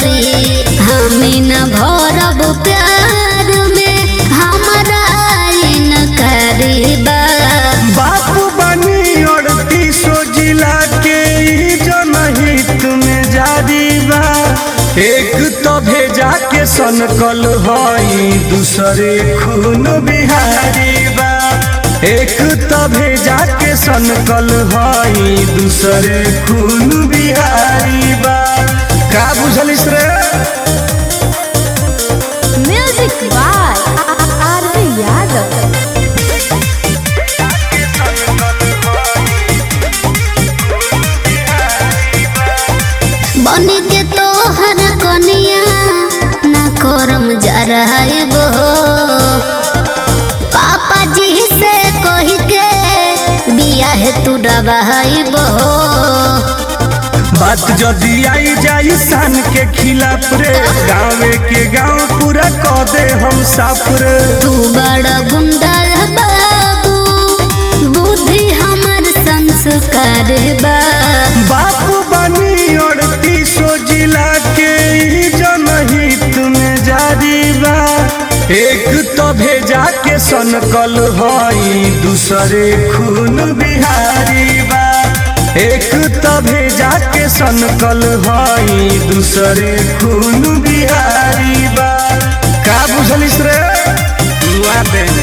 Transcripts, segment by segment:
करी हमी न भरब प्यार में हमारा न करी बा बापू बनी अड़तीसो जिला के ई जनहित में जारी बा एक तो भेजा के सनकल हई दूसरे खून बिहारी बा एक तो भेजा के सनकल हई दूसरे खून बिहारी बा का बुझलिस रे म्यूजिक बाय आरवी यादव बन के तोहर कनिया न करम जराइब हो पापा जी से कह के बियाह तू डबाइब हो बात जदी आई जाई सन के खिलाफ रे गाँवे के गाँव पूरा कह दे हम साफ रे तू बड़ा गुंडा बाबू बुद्धि हमर संस्कार बा बापू बनी अड़तीसो जिला के ई जनहित में जारी बा एक तो भेजा के सनकल हई दूसरे खून बिहारी बा एक तो भेजा के सनकल हई दूसरे खून बिहारी बा का बुझलिस रे दुआ देने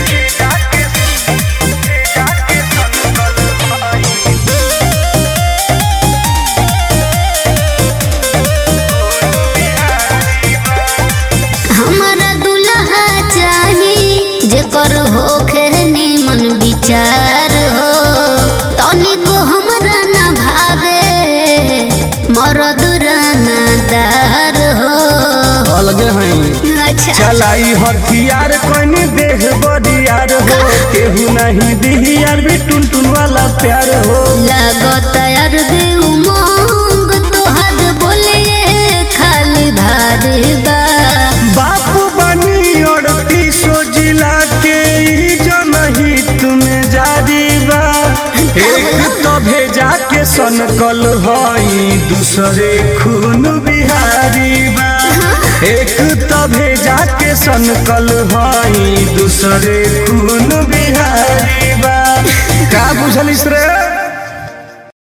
हमारा दुल्हा चाही जेकर होखे निमन विचार हो तनिको हमरा न भावे मरद रानादार हो अलगे हैं अच्छा चलाई हथियार कोनी देह बरियार हो केहू नहीं दिहियार भी टुन टुन वाला प्यार हो लागत यार दे उमंग तोहर बोले खाली भारी बा बापू बनी अड़तीसो जिला के ई जनहित में जारी बा एक तो भेजा के सनकल हई दूसरे खून बिहारी बा एक तो भेजा के सनकल हई दूसरे खून बिहारी बा का बुझलिस रे